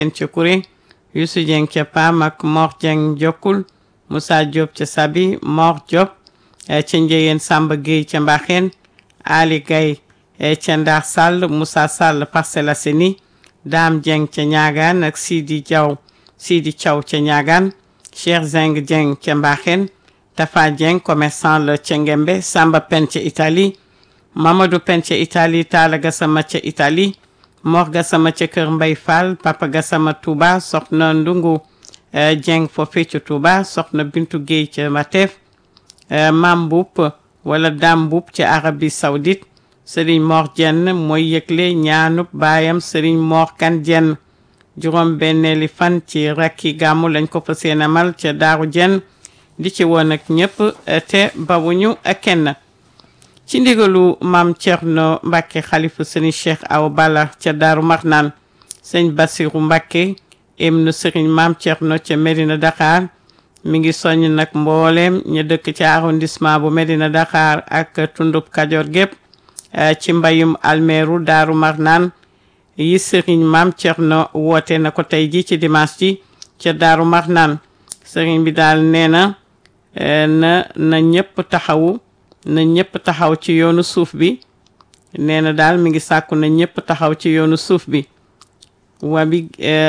ca Kuré Youssou Dieng ca Pam ak Mor Dieng Jokkul Moussa Diop ca Sabi Mor Diop ca Njeyeen Samba Gueye ca Mbaxeen Ali Gaye ca Ndar Sall Moussa Sall Parcelles Assainies Dame Dieng ca Ñaagaan ak Sidi Diaw Sidi Thiaw ca Ñaagaan Cheikh Zeng Dieng ca Mbaxeen Tafa Dieng commerçant la ca Ngembe Samba Pen ca Italie Mamadou Pen ca Italie Talla Gassama ca Italie Mor Gassama ca Kër Mbay Fall Papa Gassama Touba Soxna Ndungu Dieng foofee ca Touba Soxna Bintu Guèye ca Matef Mam Mboup wala Dam Mboup ca Arabie Saoudite Serigne Mor Dieng mooy yëgle ñaanub baayam Serigne Mor Kan Dieng juróom benneeli fan ci rakki gàmmu lañ ko fa seen amal ca Daaru Dieng di ci woon ak ñëpp te bawuñu kenn ci ndigalu maam Thierno Mbacke xalifu sëriñ Cheikh Awa Balla ca Daaru Marnaan sëñ Bassirou Mbacke ibnu sëriñ maam Thierno ca Medina Dakar mi ngi soññ nag mbooleem ñu dëkk ci arrondissement bu Medina Dakar ak tundub Kajoor gépp ci mbayum almeeru Daaru Marnaan yi sëriñ maam Thierno woote na ko tey ji ci dimanche ji ca Daaru Marnaan sëriñ bi daal nee na na na ñëpp taxawu na ñëpp taxaw ci yoonu suuf bi nee na daal mi ngi sàkku na ñëpp taxaw ci yoonu suuf bi waa bi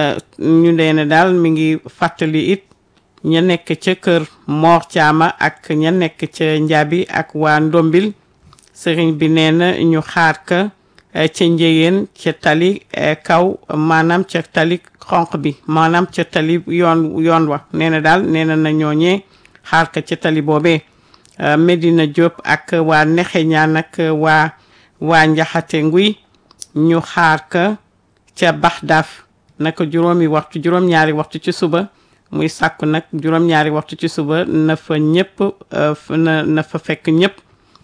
ñu nee na daal mi ngi fàttali it ña nekk ca kër Moor Caama ak ña nekk ca Njaabi ak waa Ndombil sëriñ bi nee na ñu xaar ka ca njëyeen ca tali kaw maanaam ca tali xonq bi maanaam ca tali yoon yoon wa nee na daal nee na na ñooñee xaar ka ca tali boobee Medina Diop ak waa Nexe ñaan ak waa waa Njaxate Nguy ñu xaar ka ca Baxdaaf naka juróomi waxtu juróom-ñaari waxtu ci suba muy sàkku nag juróom-ñaari waxtu ci suba na fa ñëpp na na fa fekk ñëpp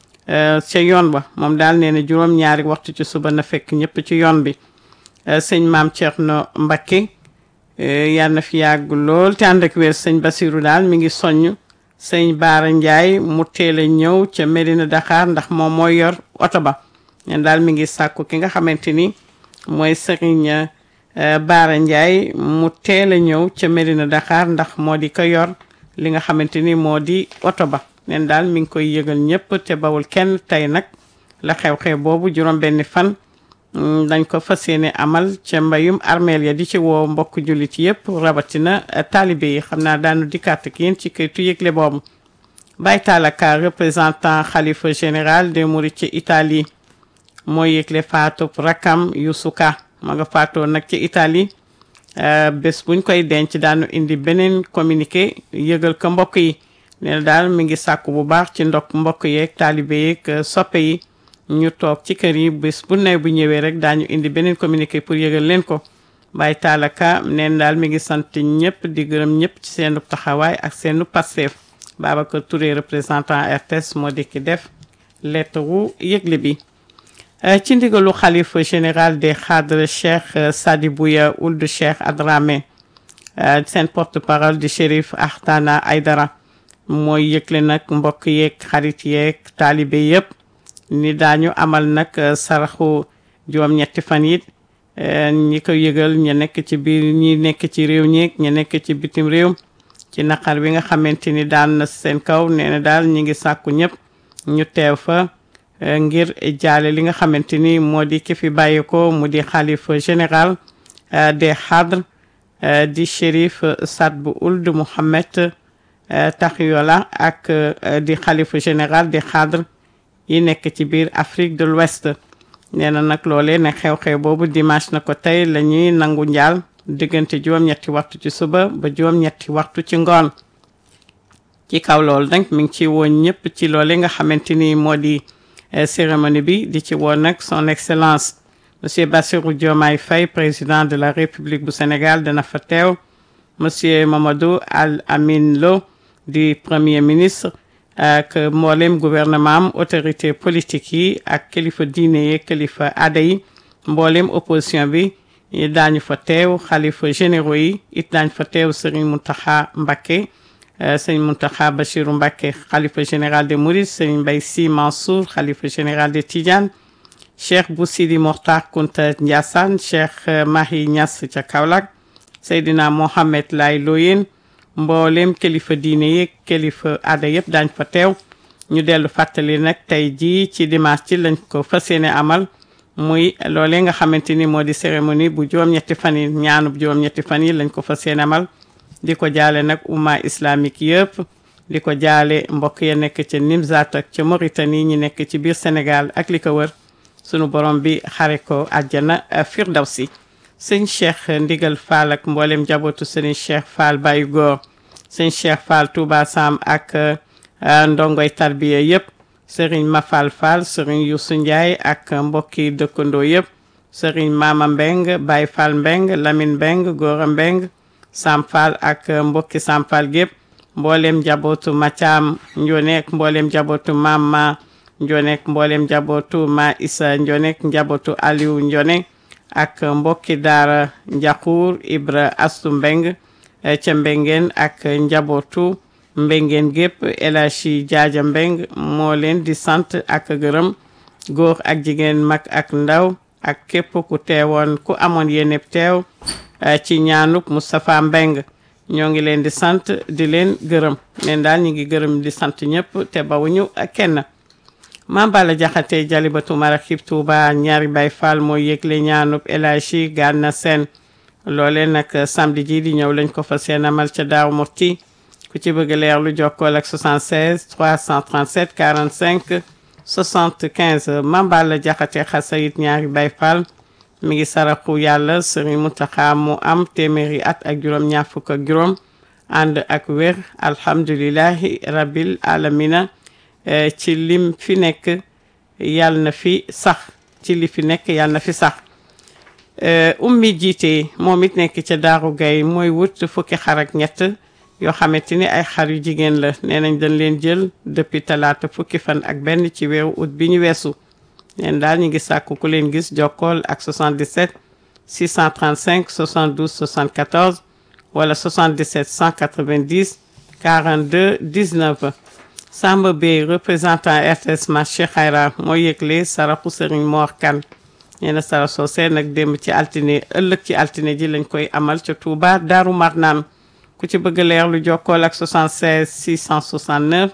ca yoon ba moom daal nee na juróom-ñaari waxtu ci suba na fekk ñëpp ci yoon bi sëñ maam Thierno Mbacké yal na fi yàgg lool te ànd ak wér sëñ Basiru daal mi ngi soññ sëñ Baara Ndiaye mu teel a ñëw ca Medina Dakar ndax moom mooy yor oto ba ñen daal mi ngi sàkku ki nga xamante ni mooy sëriñ Baara Ndiaye mu teel a ñëw ca Medina Dakar ndax moo di ko yor li nga xamante ni moo di oto ba nen daal mi ngi koy yëgal ñëpp te bawul kenn tey nag la xew-xew boobu juróom benni fan dañ ko fas yéene amal ca mbayum armeel ya di ci woo mbokk jullit yëpp rawatina taalibe yi xam naa daanu dikkaat ak yéen ci këytu yëgle boobu Baye Talla Ka représentant xalifa général des mourides ci Italie mooy yëgle faatub rakam Youssou Ka ma nga faatoo nag ci Italie bés buñ koy denc daanu indi beneen communiqué yëgal ko mbokk yi nee na daal mi ngi sàkku bu baax ci ndok mbokk yeeg taalibe yeeg soppe yi ñu toog ci kër yi bés bu ne bu ñëwee rek daañu indi beneen communiqué pour yëgal leen ko Baye Talla Ka neen daal mi ngi sant ñëpp di gërëm ñëpp ci seenu taxawaay ak seenu passeef Babacar Touré représentant RTS moo di ki def lettre wu yëgle bi ci ndigalu xalifa général des xadre Cheikh Sadibouya Ould Cheikh Adramé seen porte parole di Chérif Ahtana Aydara mooy yëgle nag mbokk yeeg xarit yeeg taalibe yëpp ni daañu amal nag saraxu juróom-ñetti fan yi ñi ko yëgal ña nekk ci biir ñi nekk ci réew ñeeg ña nekk ci bitim réew ci naqar bi nga xamante ni daan na seen kaw nee na daal ñi ngi sàkku ñëpp ñu teew fa ngir jaale li nga xamante ni moo di ki fi bàyyi ko mu di xalifa général des xadr di shérif Saad bu Ould Mohammed Taxiola ak di xalifa général des xadr yi nekk ci biir Afrique de l'Ouest nee na nag loolee ne xew-xew boobu dimanche na ko tey la ñuy nangu njaal diggante juróom-ñetti waxtu ci suba ba juróom-ñetti waxtu ci ngoon ci kaw loolu nag mi ngi ci woon ñëpp ci loole nga xamante ni moo di cérémonie bi di ci woon nag son excellence monsieur Bassirou Diomaye Faye président de la république bu Sénégal dana fa teew monsieur Mamadou Al Amin Lo di premier ministre ak mboolem gouvernement am autorité politique yi ak kilifa diine yi kilifa aada yi mboolem opposition bi daañu fa teew xalifa généraux yi it daañu fa teew Serigne Mountakha Mbacké Serigne Mountakha Bachirou Mbacké xalifa général des Mourides Serigne Mbaye Sy Mansour xalifa général des Tidianes Cheikh Bou Sidi Mokhtar Kounta Ndiassane Cheikh Mahi Niass ca Kaolack Seydina Mohamed Lay Loyen mboolem kilifa diine yeeg kilifa aada yëpp daañ fa teew ñu dellu fàttali nag tey jii ci dimanche ci lañ ko fas yéene amal muy loolee nga xamante ni moo di cérémonie bu juróom-ñetti fan yi ñaanub juróom-ñetti fan yi lañ ko fas yéene amal di ko jaale nag umma islamique yëpp di ko jaale mbokk ya nekk ca Nimzat ak ca Mauritanie ñi nekk ci biir Sénégal ak li ko wër sunu borom bi xare ko àjjana firdawsi sëñ Cheikh Ndigal Fall ak mboolem njabootu sëñ Cheikh Fall Baye Góor sëñ Cheikh Fall Touba Sam ak ndongoy tarbiya yëpp sëriñ Mafal Fall sëriñ Youssou Ndiaye ak mbokki dëkkandoo yëpp sëriñ Mama Mbeng Baye Fall Mbeng Lamine Mbeng Góora Mbeng Sam Fall ak mbokki Sam Fall gépp mboolem njabootu Mathiam Njonek mboolem njabootu Mama Njonek mboolem njabootu Ma Issa Njonek njabootu Aliou Njonek ak mbokki daara Njaxuur Ibra Astu Mbeng ca Mbengeen ak njabootu Mbengeen gépp El Hadji Jaaja Mbeng moo leen di sant ak gërëm góor ak jigéen mag ak ndaw ak képp ku teewoon ku amoon yéene teew ci ñaanuk Moustapha Mbeng ñoo ngi leen di sant di leen gërëm leen daal ñu ngi gërëm di sant ñëpp te bawuñu kenn Mame Balla Jaxate Jalibatu Maraxib Tuuba ñaari Baay Faal mooy yëgle ñaanub El Hadji Gana Sène loole nag samedi ji di ñëw lañ ko fa seen amal ca Daaru Muxti ku ci bëgg leer lu jokkool ak 76 337 45 75 Mame Balla Jaxate xasayit ñaari Baay Faal mi ngi saraxu yàlla Sëriñ Muntaxa mu am téeméeri at ak juróom ñaar fukk ak juróom ànd ak wér alhamdulillahi rabbil alamina ci lim fi nekk yàlla na fi sax ci li fi nekk yàlla na fi sax ummi jiite moom it nekk ca daaru gay mooy wut fukki xar ak ñett yoo xamante ni ay xar yu jigéen la nee nañ dañ leen jël depuis talaata fukki fan ak benn ci weeru ut bi ñu weesu neen daal ñu ngi sàkku ku leen gis jokkool ak 77 635 72 74 wala 77 190 42 19 Samba Bey représentant RTS marché Xayra mooy yëgle saraxu Serigne Mor Kane nee na sara soosee nag démb ci altine ëllëg ci altine ji lañ koy amal ca Touba Daaru Marnaan ku ci bëgg leer lu jokkool ak 76 669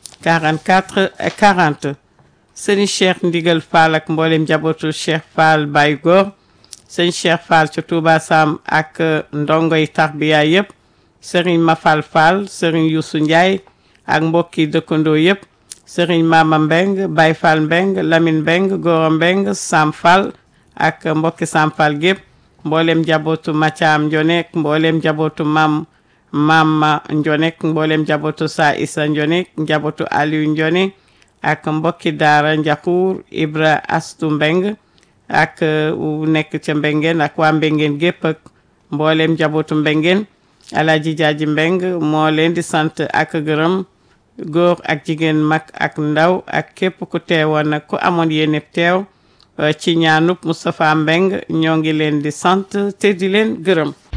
44 40 sëñ Cheikh Ndigal Fall ak mboolem njabootu Cheikh Fall Baye Góor sëñ Cheikh Fall ca Touba Sam ak ndongoy tarbiya yëpp sëriñ Mafal Fall sëriñ Youssou Ndiaye ak mbokki dëkkandoo yëpp sëriñ Mama Mbeng Baye Fall Mbeng Lamine Mbeng Gora Mbeng Sam Fall ak mbokki Sam Fall gépp mboolem njabootu Mathiam Njonek mboolem njabootu Mam Mama Njonek mboolem njabootu Sa Issa Njonek njabootu Aliou Njonek ak mbokki daara Njaxuur Ibra Astu Mbeng ak nekk ca Mbengeen ak waa Mbengeen gépp ak mboolem njabootu Mbengeen Alaaji Jaaji Mbeng moo leen di sant ak gërëm góor ak jigéen mag ak ndaw ak képp ku teewoon nag ku amoon yéene teew ci ñaanub Moustapha Mbeng ñoo ngi leen di sant te di leen gërëm